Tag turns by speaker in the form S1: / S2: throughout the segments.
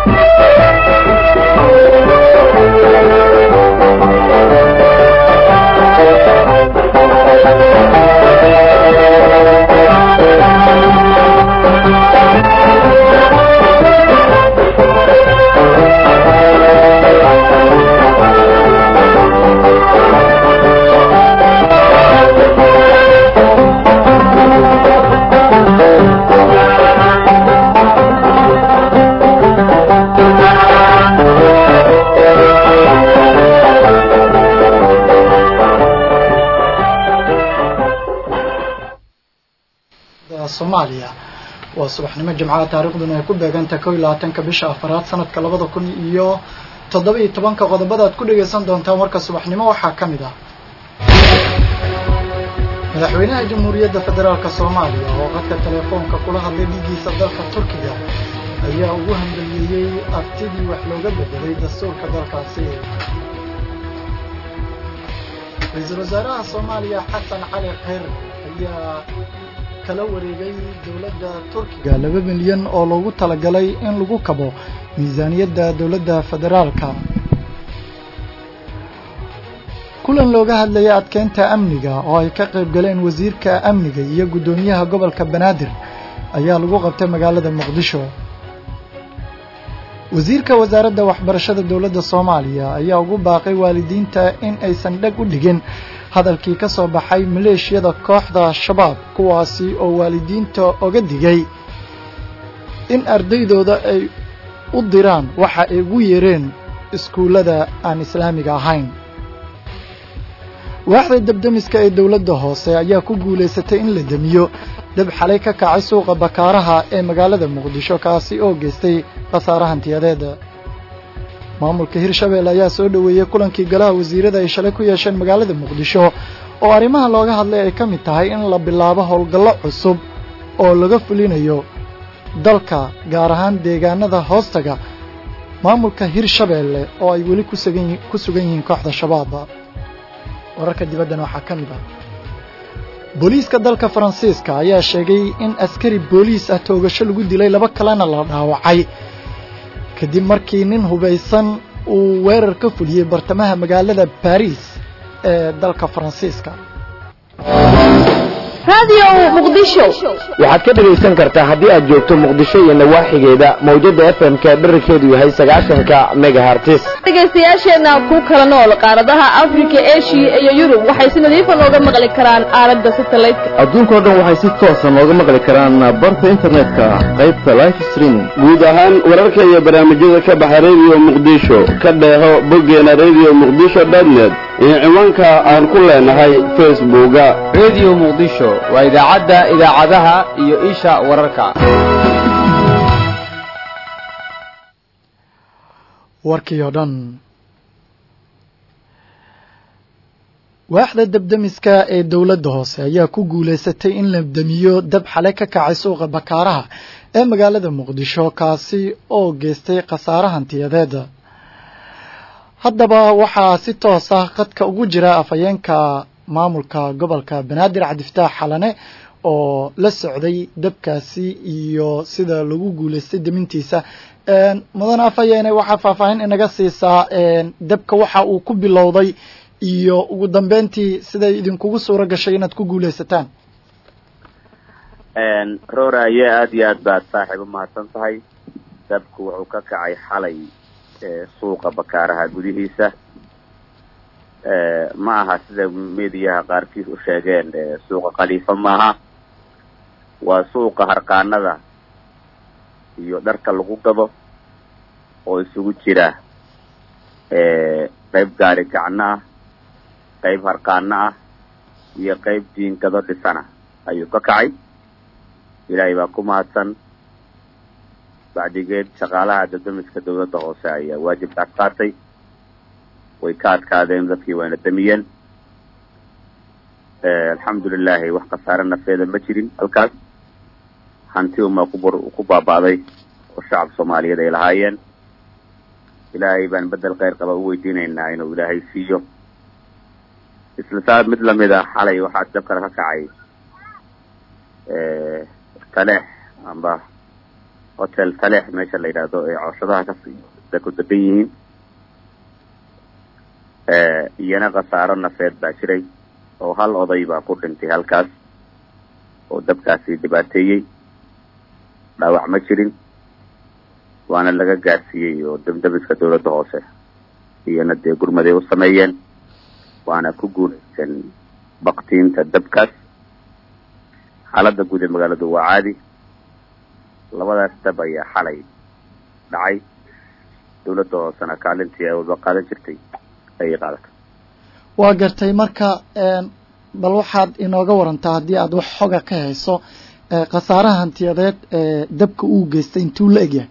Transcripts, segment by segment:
S1: soomaaliya waa subaxnimo jimcaha taariikhduna ay ku beegantahay kow iyo labaatanka bisha afaraad sanadka labada kun iyo toddoba iyo tobanka qodobada aad ku dhegaysan doontaan warka subaxnimo waxaa ka mid ah madaxweynaha jamhuuriyadda federaalka soomaaliya oo qadka telefoonka kula hadlay dhigiisa dalka turkiga ayaa ugu hambaliyeeyey abtidii wax looga bedelay dastuurka dalkaasi ra-iisul wasaaraha soomaaliya xasan cali kheyr ayaa kala wareegay dowladda turkiga laba milyan oo loogu talagalay in lagu kabo miisaaniyadda dowladda federaalka kulan looga hadlayay adkeynta amniga oo ay ka qayb galeen wasiirka amniga iyo guddoomiyaha gobolka banaadir ayaa lagu qabtay magaalada muqdisho wasiirka wasaaradda waxbarashada dowladda soomaaliya ayaa ugu baaqay waalidiinta in aysan dheg u dhigin hadalkii ka soo baxay maleeshiyada kooxda shabaab kuwaasi oo waalidiinta oga digay in ardaydooda ay u diraan waxa ay ugu yeereen iskuullada aan islaamiga ahayn waaxda dabdemiska ee dowladda hoose ayaa ku guulaysatay in la demiyo dab xalay ka kacay suuqa bakaaraha ee magaalada muqdisho kaasi oo geystay khasaare hantiyadeeda maamulka hirshabelle ayaa soo dhoweeyey kulankii golaha wasiirada ay shalay ku yeesheen magaalada muqdisho oo arrimaha looga hadlay ay ka mid tahay in la bilaabo howlgallo cusub oo laga fulinayo dalka gaar ahaan deegaanada hoostaga maamulka hirshabelle oo ay weli ku sugan yihiin kooxda shabaab wararka dibaddana waxaa ka mid ah booliiska dalka faransiiska ayaa sheegay in askari booliis ah toogasho lagu dilay laba kalena la dhaawacay kadib markii nin hubaysan uu weerar ka fuliyey bartamaha magaalada baris ee dalka faransiiska
S2: waxaad ka dhegaysan kartaa haddii aad joogto muqdisho iyo nawaaxigeeda mawjada f m ka dherarkeedu yahay sagaashanka megahartis
S3: dhegaystayaasheenna ku kala nool qaaradaha afrika eshiya iyo yurub waxay si nadiifa nooga maqli karaan aalada satellite-ka
S4: adduunkao dhan waxay si toosa nooga maqli karaan barta internetka qaybta life streaming
S5: guud ahaan wararka iyo barnaamijyada ka baxa radio muqdisho ka dheeho boggeena radio muqdisho dotnet iyo ciwaanka aan ku leenahay facebooka
S6: radio muqdisho waa idaacadda idaacadaha iyo isha wararka
S1: warkii oo dhan waaxda dabdemiska ee dowladda hoose ayaa ku guulaysatay in la demiyo dab xale ka kacay suuqa bakaaraha ee magaalada muqdisho kaasi oo geystay khasaare hantiyadeeda haddaba waxaa si toos ah qadka ugu jira afhayeenka maamulka gobolka banaadir cabdifataax xalane oo la socday dabkaasi iyo sida lagu guulaystay demintiisa mudan afhayeene waxaa faahfaahin inaga siisaa dabka waxa uu ku bilowday iyo ugu dambeyntii siday idinkugu suuro gashay inaad ku guulaysataan
S7: rooraye aada iyo aad baad saaxiib umahadsan tahay dabku wuxuu ka kacay xalay suuqa bakaaraha gudihiisa ma aha sida mediyaha qaarkiis u sheegeen suuqa khaliifa maaha waa suuqa harqaanada iyo dharka lagu gado oo isugu jira qayb gaari gacno ah qayb harqaano ah iyo qayb diingado dhisana ayuu ka kacay ilaahay baa ku mahadsan bacdigeed shaqaalaha dadamiska dawladda hoose ayaa waajibkaas qaatay way ka adkaadeen dadkii wayna damiyeen alxamdu lilahi wax khasaare nafeeda ma jirin halkaas hanti uma kubur ku baaba'day oo shacab soomaaliyeed ay lahaayeen ilaahay baan bedel kheyr qaba u weydiinaynaa inuu ilaahay siiyo isla saa mid lamid a xalay waxaa dabkana ka kacay taleex amba hotel taleex meesha la yidhaahdo ee cooshadaha ka ku degan yihiin iyana khasaaro nafeed baa jiray oo hal oday baa ku dhintay halkaas oo dabkaasi dhibaateeyey dhaawac ma jirin waana laga gaarsiiyey oo dabdabiska dawladda hoose iyana dee gurmaday u sameeyeen waana ku guulaysan baktiinta dabkaas xaaladda guud ee magaaladu waa caadi labadaas dab ayaa xalay dhacay dawladda hoosena kaalintii ay walba qaadan jirtay ayay qaadatay
S1: waa gartay marka bal waxaad inooga warantaa haddii aad wax xoga ka hayso khasaaraha hantiyadeed ee dabka uu geystay intuu la egyahay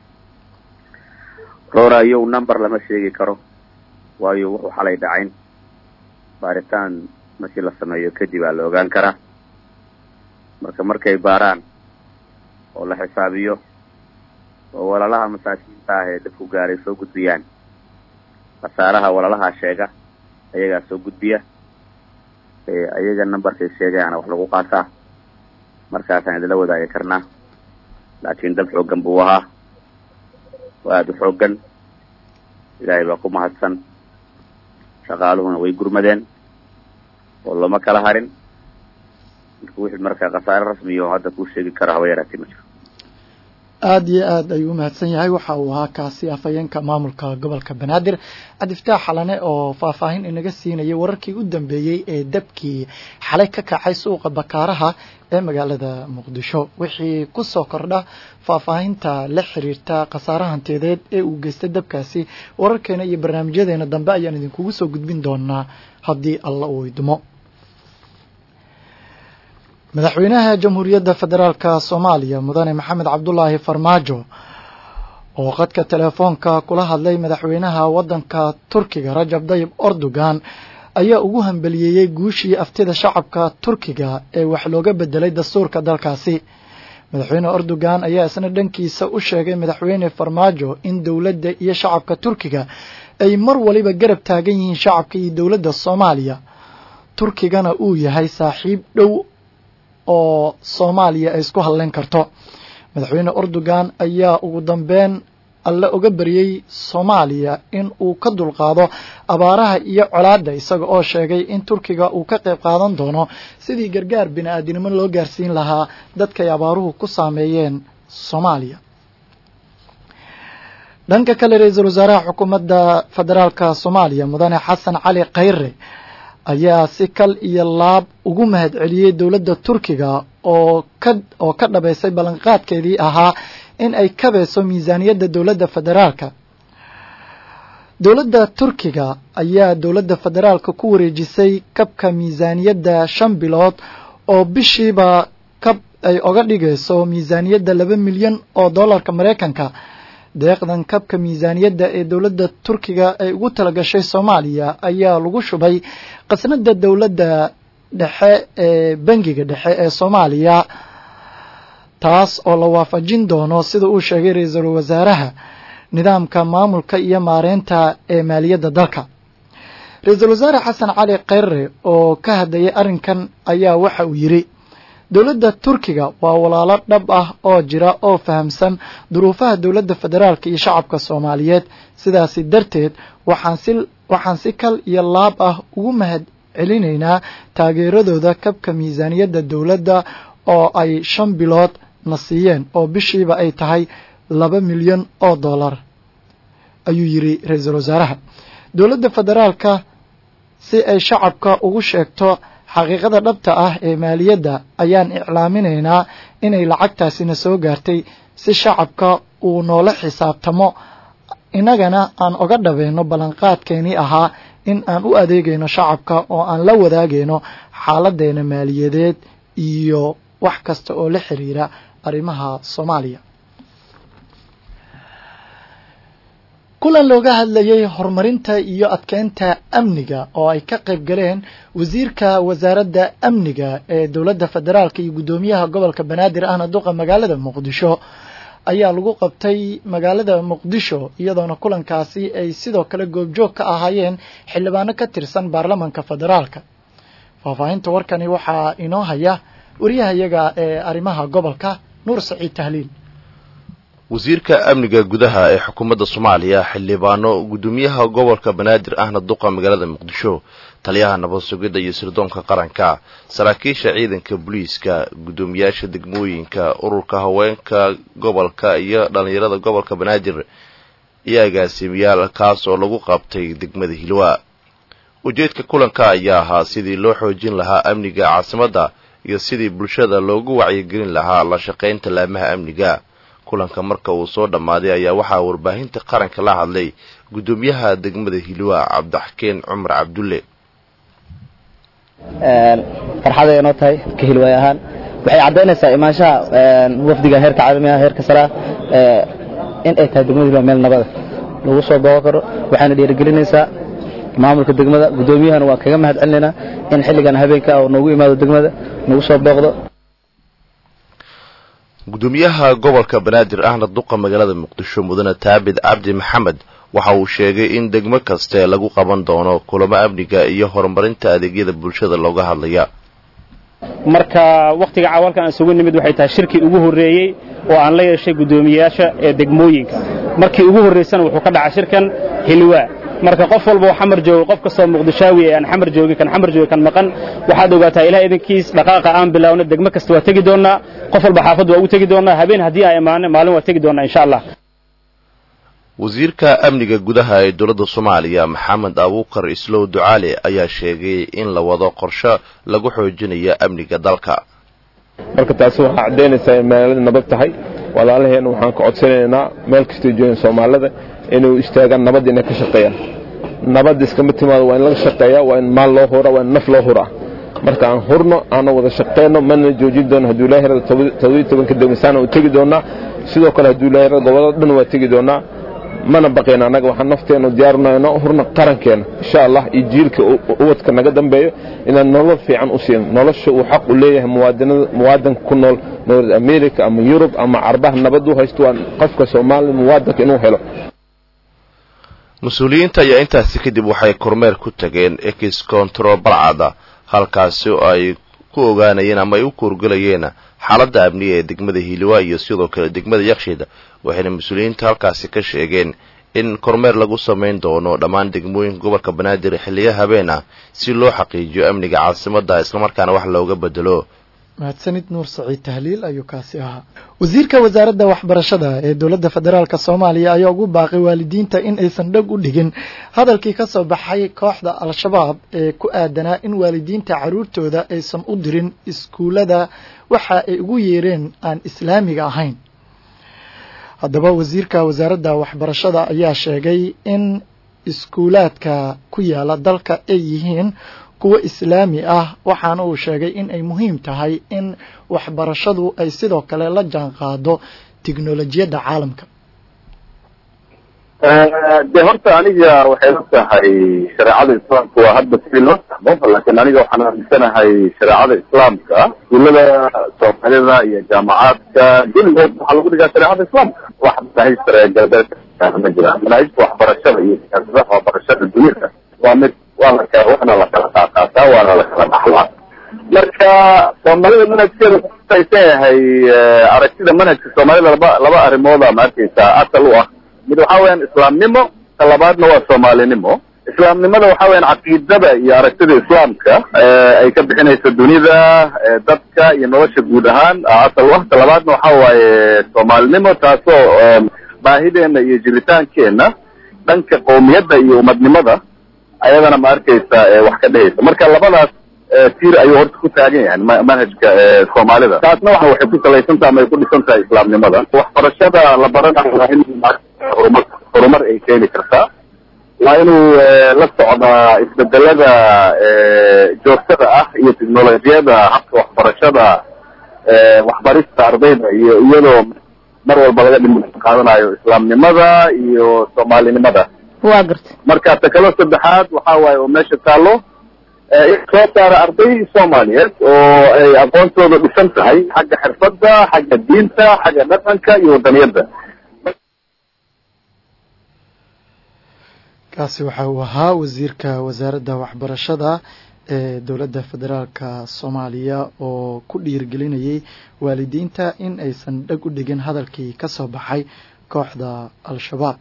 S7: roora iyow number lama sheegi karo waayo wuxuu xalay dhacayn baaritaan markii la sameeyo kadib aa la ogaan karaa marka markay baaraan oo la xisaabiyo oo walaalaha masaakiinta ah ee dabku gaaray soo gudbiyaan khasaaraha walaalaha sheega ayagaa soo gudbiya ayaga numberkay sheegayaana wax lagu qaataa markaasaan idinla wadaagi karnaa laakiin dab xooggan buu ahaa waa aada u xooggan ilaahay baa ku mahadsan shaqaaluhuna way gurmadeen oo lama kala harin wixii marka khasaare rasmiya oo hadda kuu sheegi karo haba yaraatee ma jiro
S1: aada iyo aad ayuu umahadsan yahay waxa uu ahaa kaasi afhayeenka maamulka gobolka banaadir cabdiftaax xalane oo faahfaahin inaga siinayay wararkii u dambeeyey ee dabkii xalay ka kacay suuqa bakaaraha ee magaalada muqdisho wixii ku soo kordha faahfaahinta la xiriirta khasaare hantiyadeed ee uu geystay dabkaasi wararkeena iyo barnaamijyadeena dambe ayaan idinkugu soo gudbin doonaa haddii alla uu idmo madaxweynaha jamhuuriyadda federaalka soomaaliya mudane maxamed cabdulaahi farmaajo oo khadka telefoonka kula hadlay madaxweynaha waddanka turkiga rajab dayib erdogan ayaa ugu hambeliyeeyey guushii aftida shacabka turkiga ee wax looga bedelay dastuurka dalkaasi madaxweyne erdogan ayaa isna dhankiisa u sheegay madaxweyne farmaajo in dowladda iyo shacabka turkiga ay mar waliba garab taagan yihiin shacabka iyo dowladda soomaaliya turkigana uu yahay saaxiib dhow oo soomaaliya ay isku hadleyn karto madaxweyne erdogan ayaa ugu dambeyn alle uga baryey soomaaliya in uu ka dulqaado abaaraha iyo colaadda isaga oo sheegay in turkiga uu ka qayb qaadan doono sidii gargaar bini-aadinimo loo gaarsiin lahaa dadkay abaaruhu ku saameeyeen soomaaliya dhanka kale ra-iisul wasaaraha xukuumadda federaalka soomaaliya mudane xasan cali khayre ayaa si kal iyo laab ugu mahad celiyey dowladda turkiga oo ka oo ka dhabaysay ballanqaadkeedii ahaa in ay kabayso miisaaniyadda dowladda federaalka dowladda turkiga ayaa dowladda federaalka ku wareejisay kabka miisaaniyadda shan bilood oo bishiiba kab ay oga dhigayso miisaaniyadda laba milyan oo dollarka maraykanka deeqdan kabka miisaaniyadda ee dowladda turkiga ay ugu talagashay soomaaliya ayaa lagu shubay qasnada dowladda dhexe ee bangiga dhexe ee soomaaliya taas oo la waafajin doono sida uu sheegay ra-iisul wasaaraha nidaamka maamulka iyo maareynta ee maaliyadda dalka ra-iisul wasaare xasan cali khayre oo ka hadlayay arrinkan ayaa waxa uu yidhi dowladda turkiga waa walaalo dhab ah oo jira oo fahamsan duruufaha dowladda federaalka iyo shacabka soomaaliyeed sidaasi darteed waxaan si waxaan si kal iyo laab ah ugu mahad celinaynaa taageeradooda kabka miisaaniyadda dowladda oo ay shan bilood na siiyeen oo bishiiba ay tahay laba milyan oo dollar ayuu yidhi ra-iisul wasaaraha dowladda federaalka si ay shacabka ugu sheegto xaqiiqada dhabta ah ee maaliyadda ayaan iclaaminaynaa inay lacagtaasina soo gaartay si shacabka uu noola xisaabtamo innagana aan oga dhabayno ballanqaadkeenii ahaa in aan u adeegayno shacabka oo aan la wadaagayno xaaladeena maaliyadeed iyo wax kasta oo la xiriira arrimaha soomaaliya kulan looga hadlayay horumarinta iyo adkeynta amniga oo ay ka qayb galeen wasiirka wasaaradda amniga ee dowladda federaalka iyo guddoomiyaha gobolka banaadir ahna duqa magaalada muqdisho ayaa lagu qabtay magaalada muqdisho iyadoona kulankaasi ay sidoo kale goobjoog ka ahaayeen xildhibaano ka tirsan baarlamanka federaalka faahfaahinta warkani waxaa inoo haya wariyahayaga ee arrimaha gobolka nuur saciid tahliil
S8: wasiirka amniga gudaha ee xukuumadda soomaaliya xildhibaano guddoomiyaha gobolka banaadir ahna duqa magaalada muqdisho taliyaha nabad sugidda iyo sirdoonka qaranka saraakiisha ciidanka booliiska guddoomiyaasha degmooyinka ururka haweenka gobolka iyo dhallinyarada gobolka banaadir iyo agaasimayaal kaas oo lagu qabtay degmada hilwa ujeedka kulanka ayaa ahaa sidii loo xoojin lahaa amniga caasimadda iyo sidii bulshada loogu wacyigelin lahaa la shaqaynta laamaha amniga kulanka marka uu soo dhammaaday ayaa waxaa warbaahinta qaranka la hadlay guddoomiyaha degmada hilwa cabdixakeen cumar cabdulle
S9: farxaday inoo tahay ka hilwaay ahaan waxay caddaynaysaa imaanshaha wafdiga heerka caalamiga heerka saraa in ay tahay degmada hilwa meel nabada lagu soo booqo karo waxayna dhiirigelinaysaa maamulka degmada guddoomiyahana waa kaga mahad celinaynaa in xilligan habeenka oo noogu imaado degmada nagu soo booqdo
S8: guddoomiyaha gobolka banaadir ahna duqa magaalada muqdisho mudane taabid cabdi maxamed waxa uu sheegay in degmo kaste lagu qaban doono kulamo amniga iyo horumarinta adeegyada bulshada looga hadlaya
S10: marka wakhtiga cawalkan aan isugu nimid waxay tahay shirkii ugu horreeyey oo aan la yeeshay guddoomiyayaasha ee degmooyinka markii ugu horraysana wuxuu ka dhacay shirkan hilwaa marka qof walba oo xamar joogo qof kastoo muqdishaawi ee aan xamar joogin kan xamar joogi kan maqan waxaad ogaataa ilaah idinkiis dhaqaaqa aan bilaawna degmo kasta waa tegi doonnaa qof walba xaafad waa ugu tegi doonnaa habeen haddii aan imaano maalin waa tegi doonnaa insha allah
S8: wasiirka amniga gudaha ee dowladda soomaaliya maxamed abuukar islow ducaale ayaa sheegay in la wado qorsho lagu xoojinayo amniga dalka
S11: marka taasi waxaa caddaynaysaa in magaalada nabad tahay walaalaheenna waxaan ka codsanaynaa meel kastoo joogan soomaalida inuu istaagaan nabad inay ka shaqeeyaan nabadda iskama timaado waa in laga shaqeeyaa waa in maal loo huraa waa in naf loo huraa marka aan hurno aana wada shaqeyno mana joojin doono hadduu ilaahi rada toddobiyo tobanka degmasaana u tegi doonaa sidoo kale hadduu ilaahi rada gobollada dhan waa tegi doonaa mana baqayna annaga waxaan nafteennu diyaarinayno hurna qarankeena insha allah iyo jiilka ubadka naga dambeeyo inaan nolol fiican u siino nolosha uu xaq u leeyahay muwaadanka ku nool north america ama yurub ama carbaha nabad u haysto waa qofka soomaaliya muwaadanka inuu helo
S8: mas-uuliyiinta ayaa intaasi kadib waxay kormeer ku tageen ex control balcada halkaasi oo ay ku ogaanayeen ama ay u kuurgelayeen xaaladda amniga ee degmada hiiliwa iyo sidoo kale degmada yakshiid waxayna mas-uuliyiinta halkaasi ka sheegeen in kormeer lagu samayn doono dhammaan degmooyinka gobolka banaadir xilliyo habeen ah si loo xaqiijiyo amniga caasimadda islamarkaana wax looga bedelo
S1: mahadsanid nuur saciid tahliil ayuu kaasi ahaa wasiirka wasaaradda waxbarashada ee dowladda federaalk soomaaliya ayaa ugu baaqay waalidiinta in aysan dheg u dhigin hadalkii ka soo baxay kooxda al-shabaab ee ku aadanaa in waalidiinta carruurtooda aysan u dirin iskuullada waxa ay ugu yeereen aan islaamiga ahayn haddaba wasiirka wasaaradda waxbarashada ayaa sheegay in iskuulaadka ku yaala dalka ay yihiin kuwo islaami ah waxaana uu sheegay in ay muhiim tahay in waxbarashadu ay sidoo kale la jaan qaado tiknolojiyadda caalamka
S7: de horta aniga waxay la tahay shareecada islaamka waa hadda sidii loo fahmo laakiin aniga waxaan aaminsanahay shareecada islaamka iskuullada soomaalida iyo jaamacaadka geligood waxaa lagu dhigaa shareecada islaamka wax manaahij sare galbeed ma jiraan manaahijta waxbarashada iyo siyaasadaha waxbarashada dunida waa mid waa la kala waxna la kala qaaqaataa waana la kala dhaxlaa marka soomaalida manhajkeeda kuaysan yahay aragtida manhajka soomaalida laba laba arrimooda ma arkaysaa asal u ah mid waxa weeyaan islaamnimo ka labaadna waa soomaalinimo islaamnimada waxa weeyaan caqiidada iyo aragtida islaamka ay ka bixinayso dunida dadka iyo nolosha guud ahaan asal u ah ka labaadna waxa waaye soomaalinimo taasoo baahideena iyo jiritaankeenna dhanka qowmiyadda iyo umadnimada ayadana ma arkaysa wax ka dhehaysa marka labadaas tiir ayuu horta ku taagan yahay manhajka soomaalida taasna wa waxay ku salaysan taha ama ay ku dhisan tahay islaamnimada waxbarashada la baranayo waa in horumar horumar ay keeni kartaa waa inuu la socdaa isbedelada joogtada ah iyo technolojiyada habka waxbarashada waxbarista ardayda iyo iyadoo mar walba laga dhim qaadanayo islaamnimada iyo soomaalinimada
S3: waa garta
S7: marka ta kaloo saddexaad waxa waaye oo meesha taallo in soo saara arday soomaaliyeed oo ay aqoontooda dhisan tahay xagga xirfadda xagga diinta xagga dhaqanka iyo wadaniyadda
S1: kaasi waxa uu ahaa wasiirka wasaaradda waxbarashada ee dowladda federaalka soomaaliya oo ku dhiirgelinayay waalidiinta in aysan dhag u dhigin hadalkii ka soo baxay kooxda al-shabaab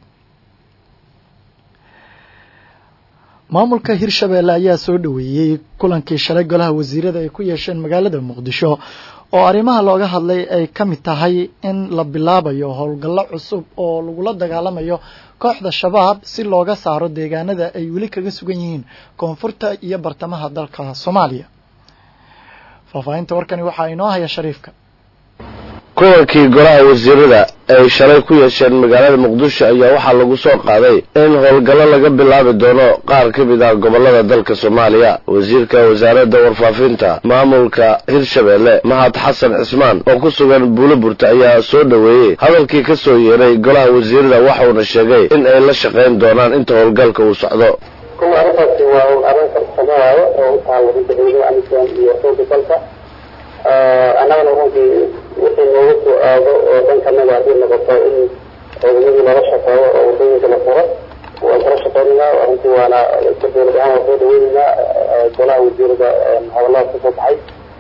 S1: maamulka hirshabeelle ayaa soo dhoweeyey kulankii shalay golaha wasiirada ay ku yeesheen magaalada muqdisho oo arrimaha looga hadlay ay ka mid tahay in la bilaabayo howlgallo cusub oo lagula dagaalamayo kooxda shabaab si looga saaro deegaanada ay weli kaga sugan yihiin koonfurta iyo bartamaha dalka soomaaliya faahfaahinta warkani waxaa inoo haya shariifka
S2: kulankii golaha wasiirada ay shalay ku yeesheen magaalada muqdisho ayaa waxaa lagu soo qaaday in howlgallo laga bilaabi doono qaar ka mid ah gobollada dalka soomaaliya wasiirka wasaaradda warfaafinta maamulka hirshabeelle mahad xasan cismaan oo ku sugan buuloburta ayaa soo dhoweeyey hadalkii ka soo yeeray golaha wasiirada waxauna sheegay in ay la shaqayn doonaan inta howlgalka uu socdo
S12: kuma arrintaasi waa arrin farsamo waayo oo u taalla ciidamada amisom iyo xooga dalka annagana runtii wixii noogu soo aado oo dhankanaga haddii noqoto in ciidamadii lala shaqeeyo oo wadooyinka la furo waan kala shaqeynaynaa arrintii waana ka dowlad ahaan waan soo dhaweynaynaa golaha wasiirada hadallada kasoo baxay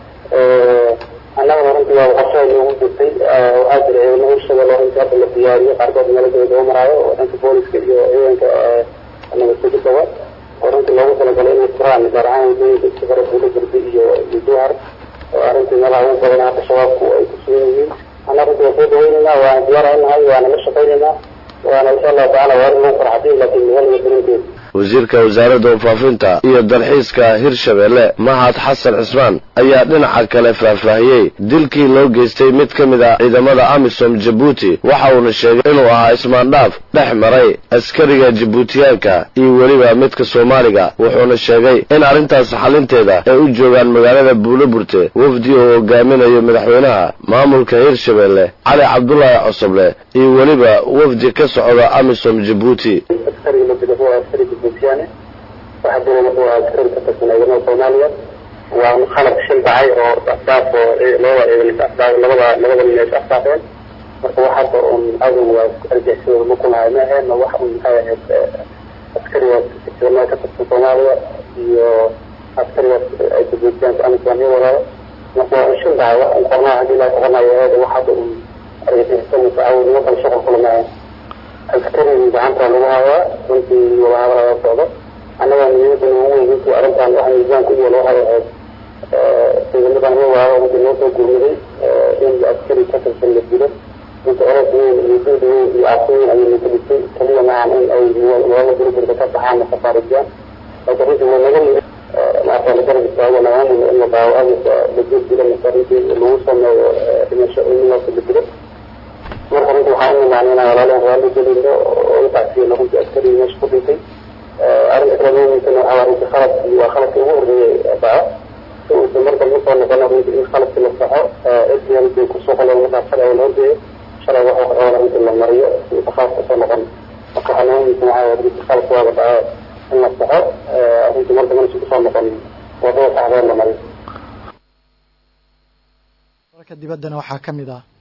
S12: annagana runtii waa qorshaha noogu jirtay waxaa jira ciidamo hirshabelle runtii hadda la diyaariyo qaarkood meelo daba maraayo oo dhanka booliska iyo ciidanka nabadsugidaba oo runtii loogu talagalay inay furaan gaar ahaan wadooyinka isku fara buulo burdi iyo iyo jowhar oo arrintii meelaha ugu badan hadda shabaabku ay ku sugan yihiin anna runtii waan soo dhaweynaynaa waana diyaaraynahay waana la shaqaynaynaa waana insha allahu tacala waa arrin lagu farxadiin laakiin magaalada darinteeda
S2: wasiirka wasaaradda warfaafinta iyo dalxiiska hirshabeelle mahad xasan cismaan ayaa dhinaca kale faahfaahiyey dilkii loo geystay mid ka mid ah ciidamada amisom jabuuti waxa uuna sheegay inuu ahaa ismaandhaaf dhex maray askariga jabuutiyaanka iyo weliba midka soomaaliga wuxuuna sheegay in arrintaas xalinteeda ay u joogaan magaalada buuloburte wafdi oo hogaaminayo madaxweynaha maamulka hirshabeelle cali cabdulaahi cosoble iyo weliba wafdi ka socda amisom jabuuti
S12: buutiyaane waxaa jira wuxuu ahaa askari ka tirsan ciidamada soomaaliya waa qalab shil dhacay oo asdaaf oo labada ciidan is asdaaf labada labada nin is asdaafeen marka wax hadda un adow waa argixisada ma kunahay ma aheen wax un maxay ahayd askarigaas ciidamada ka tirsan soomaaliya iyo askarigaas ay jabuutiyaanka amisom iyo walaalo marka waa un shil dhacay wax un qornaha haddii laa qoranaayo aheed wax hadda un argixisada awal nimankan shuqul kula maahan askariga gacanta lagu hayaa runtii wadahadalada socdo annaga muhiimadan ugu weyn runtii arrintan waxa miisaanka ugu loo hayo ahayd ciidamadan ruwaao runtii noo soo gurmaday in askari ka tirsan la dilo runtii oros weyn iyo duud weyn iyo cabsi weyn ayay naga dhigtay kaliya maahan in ay nolola burburka ka baxaan na safaarijiyaan laakiin runtii waa naga mid maarta la garab istaago nagaamul in la daawo amis la jir dilo mase runtii lagu sameeyo dhimasho ilmihaas la dilo marka runtii waxaan u imaanay inaan walaaleen raalli gelino oo u tacsiyano runtii askariga meesha ku dhintay arrinta kale muhiimsan waxaa waa runtii khaladkii waa khaladka ugu horreeyey dhaco si uusan mar dambe usoo noqono runtii in khaladkii la saxo sdn bay kusoo qoleen markaa shalay la horgeeyo shalay waxa qabana runtii la mariyo si uusan khalad kasoo noqon marka waxaa noogu muhiimsan waxaa waa runtii khaladka waaba dhaco in la saxo runtii mar dambena si kusoo noqon wadada saxdeed la mariyo
S1: warka dibaddana waxaa ka mid ah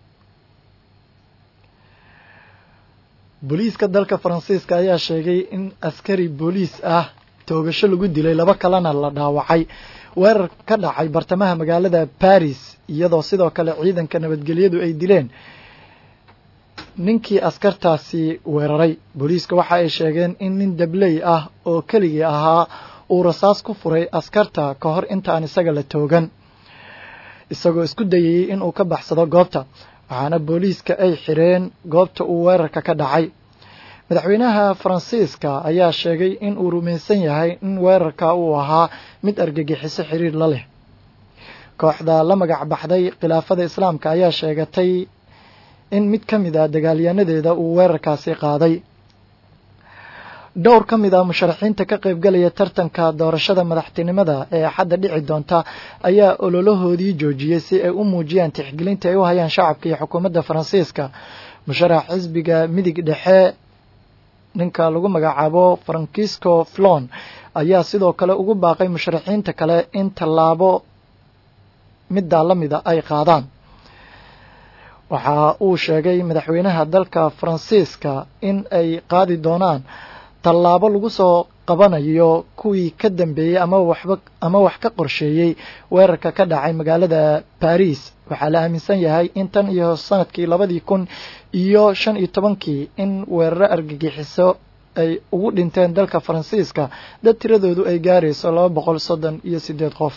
S1: booliiska dalka faransiiska ayaa sheegay in askari booliis ah toogasho lagu dilay laba kalena la dhaawacay weerar ka dhacay bartamaha magaalada baris iyadoo sidoo kale ciidanka nabadgelyadu ay dileen ninkii askartaasi weeraray booliiska waxa ay sheegeen in nin dabley ah oo keligii ahaa uu rasaas ku furay askarta ka hor intaan isaga la toogan isagoo isku dayayey inuu ka baxsado goobta waxaana booliiska ay xireen goobta uu weerarka ka dhacay madaxweynaha faransiiska ayaa sheegay in uu rumaysan yahay in weerarka uu ahaa mid argagixiso xiriir la leh kooxda la magac baxday khilaafada islaamka ayaa sheegatay in mid ka mid a dagaalyanadeeda uu weerarkaasi qaaday dhowr ka mid ah musharaxiinta ka qaybgalaya tartanka doorashada madaxtinimada ee axadda dhici doonta ayaa ololahoodii joojiyey si ay u muujiyaan tixgelinta ay u hayaan shacabka iyo xukuumadda faransiiska musharax xisbiga midig dhexe ninka lagu magacaabo francisco flon ayaa sidoo kale ugu baaqay musharaxiinta kale in tallaabo middaa la mida ay qaadaan waxa uu sheegay madaxweynaha dalka faransiiska in ay qaadi doonaan tallaabo lagu soo qabanayo kuwii ka dambeeyey ama waxba ama wax ka qorsheeyey weerarka ka dhacay magaalada baris waxaa la aaminsan yahay in tan iyo sanadkii labadii kun iyo shan iyo tobankii in weeraro argagixiso ay ugu dhinteen dalka faransiiska dad tiradoodu ay gaarayso laba boqol soddon iyo siddeed qof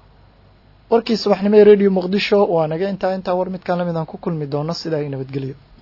S1: warkii subaxnimo ee radio muqdisho waa naga intaa intaa war midkaan lamid aan ku kulmi doono sidaa ay nabadgelyo